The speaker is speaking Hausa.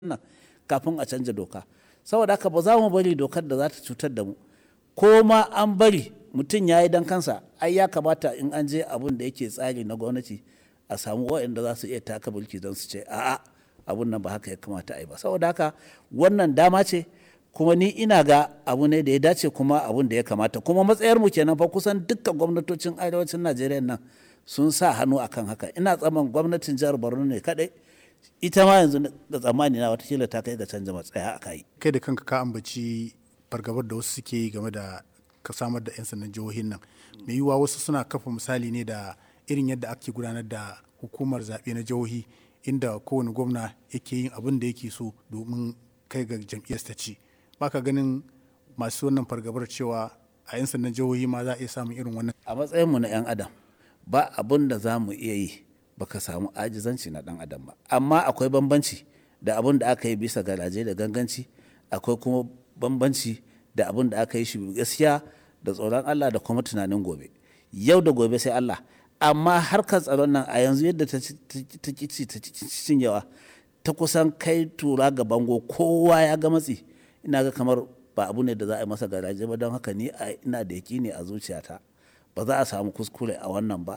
nan kafin a canja doka saboda haka ba za mu bari dokar da za ta cutar da mu ko ma an bari mutum ya yi dan kansa ai ya kamata in an je abun da yake tsari na gwamnati a samu waɗanda za su iya taka mulki don su ce a'a abun nan ba haka ya kamata a yi ba saboda haka wannan dama ce kuma ni ina ga abu ne da ya dace kuma abun da ya kamata kuma matsayar mu kenan fa kusan dukkan gwamnatocin arewacin najeriya nan sun sa hannu akan haka ina tsaman gwamnatin jihar borno ne kadai ita ma yanzu da tsammani na watakila ta kai ga canza matsaya aka yi kai da kanka ka ambaci fargabar da wasu suke yi game da ka samar da 'yan sandan jihohin nan mai yiwuwa wasu suna kafa misali ne da irin yadda ake gudanar da hukumar zaɓe na jihohi inda kowane gwamna yake yin abin da yake so domin kai ga jam'iyyar ta ci baka ganin masu wannan fargabar cewa a 'yan sandan jihohi ma za a iya samun irin wannan a matsayinmu na 'yan adam ba abin da za mu iya yi baka samu ajizanci na dan adam ba amma akwai bambanci da abin da aka yi bisa garaje da ganganci akwai kuma bambanci da abin da aka yi shi gaskiya da tsoron Allah da kuma tunanin gobe yau da gobe sai Allah amma harkar tsaron nan a yanzu yadda ta kici ta cinyewa ta kusan kai tura ga bango kowa ya ga matsi ina ga kamar ba abu ne da za a yi masa garaje ba don haka ni ina da yaki ne a zuciyata ba za a samu kuskure a wannan ba